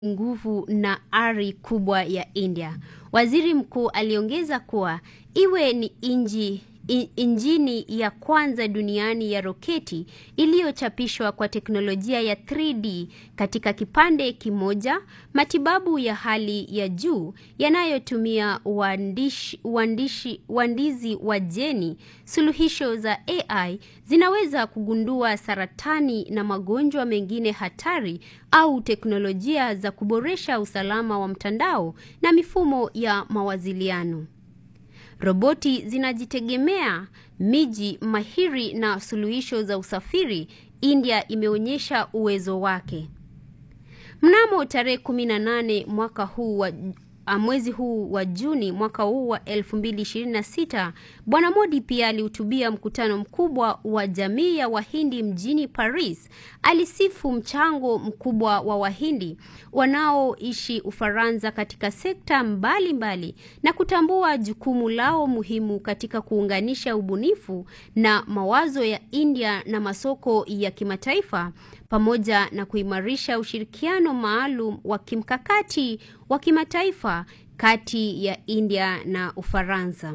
nguvu na ari kubwa ya India. Waziri mkuu aliongeza kuwa iwe ni inji in- injini ya kwanza duniani ya roketi iliyochapishwa kwa teknolojia ya 3D katika kipande kimoja, matibabu ya hali ya juu yanayotumia uandishi, uandishi, uandizi wa jeni, suluhisho za AI zinaweza kugundua saratani na magonjwa mengine hatari au teknolojia za kuboresha usalama wa mtandao na mifumo ya mawasiliano. Roboti zinajitegemea, miji mahiri na suluhisho za usafiri. India imeonyesha uwezo wake. Mnamo tarehe 18 mwaka huu wa a, mwezi huu wa Juni mwaka huu wa 2026, Bwana Modi pia alihutubia mkutano mkubwa wa jamii ya Wahindi mjini Paris. Alisifu mchango mkubwa wa Wahindi wanaoishi Ufaransa katika sekta mbalimbali mbali, na kutambua jukumu lao muhimu katika kuunganisha ubunifu na mawazo ya India na masoko ya kimataifa pamoja na kuimarisha ushirikiano maalum wa kimkakati wa kimataifa kati ya India na Ufaransa.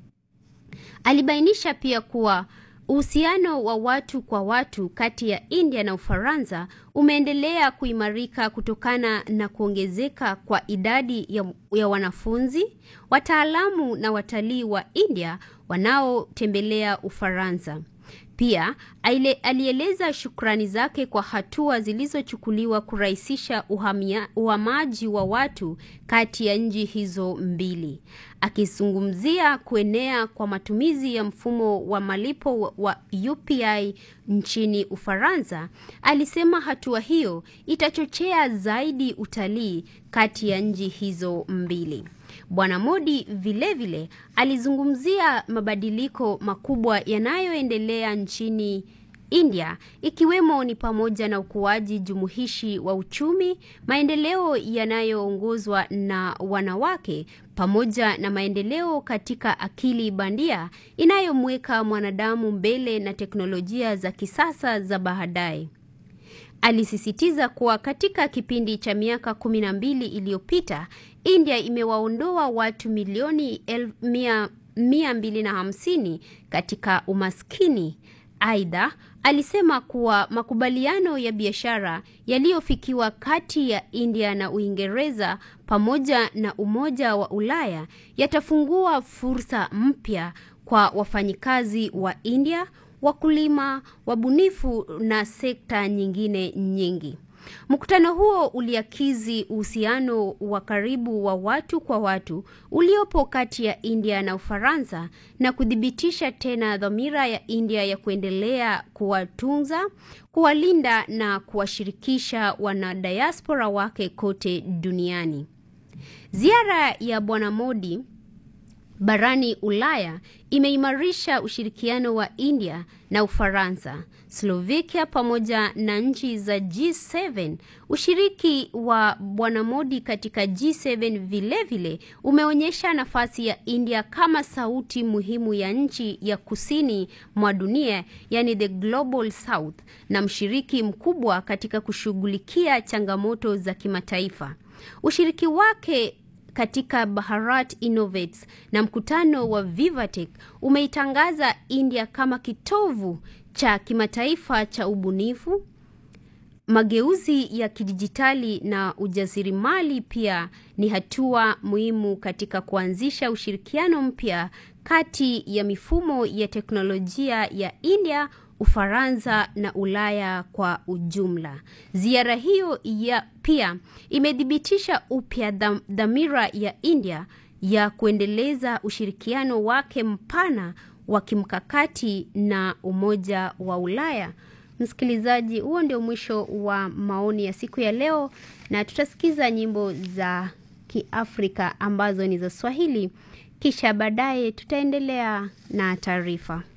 Alibainisha pia kuwa uhusiano wa watu kwa watu kati ya India na Ufaransa umeendelea kuimarika kutokana na kuongezeka kwa idadi ya, ya wanafunzi, wataalamu na watalii wa India wanaotembelea Ufaransa. Pia aile, alieleza shukrani zake kwa hatua zilizochukuliwa kurahisisha uhamia, uhamaji wa watu kati ya nchi hizo mbili. Akizungumzia kuenea kwa matumizi ya mfumo wa malipo wa, wa UPI nchini Ufaransa, alisema hatua hiyo itachochea zaidi utalii kati ya nchi hizo mbili. Bwana Modi vilevile vile, alizungumzia mabadiliko makubwa yanayoendelea nchini India ikiwemo ni pamoja na ukuaji jumuishi wa uchumi, maendeleo yanayoongozwa na wanawake pamoja na maendeleo katika akili bandia inayomweka mwanadamu mbele na teknolojia za kisasa za baadaye. Alisisitiza kuwa katika kipindi cha miaka kumi na mbili iliyopita India imewaondoa watu milioni el, mia, mia mbili na hamsini katika umaskini. Aidha, alisema kuwa makubaliano ya biashara yaliyofikiwa kati ya India na Uingereza pamoja na Umoja wa Ulaya yatafungua fursa mpya kwa wafanyikazi wa India, wakulima, wabunifu na sekta nyingine nyingi. Mkutano huo uliakizi uhusiano wa karibu wa watu kwa watu uliopo kati ya India na Ufaransa na kuthibitisha tena dhamira ya India ya kuendelea kuwatunza, kuwalinda na kuwashirikisha wanadiaspora wake kote duniani. Ziara ya Bwana Modi barani Ulaya imeimarisha ushirikiano wa India na Ufaransa, Slovakia pamoja na nchi za G7. Ushiriki wa Bwana Modi katika G7 vilevile vile umeonyesha nafasi ya India kama sauti muhimu ya nchi ya kusini mwa dunia, yani the Global South, na mshiriki mkubwa katika kushughulikia changamoto za kimataifa. Ushiriki wake katika Bharat Innovates na mkutano wa Vivatech umeitangaza India kama kitovu cha kimataifa cha ubunifu, mageuzi ya kidijitali na ujasiriamali. Pia ni hatua muhimu katika kuanzisha ushirikiano mpya kati ya mifumo ya teknolojia ya India Ufaransa na Ulaya kwa ujumla. Ziara hiyo ya pia imethibitisha upya dhamira ya India ya kuendeleza ushirikiano wake mpana wa kimkakati na Umoja wa Ulaya. Msikilizaji, huo ndio mwisho wa maoni ya siku ya leo, na tutasikiza nyimbo za Kiafrika ambazo ni za Swahili, kisha baadaye tutaendelea na taarifa.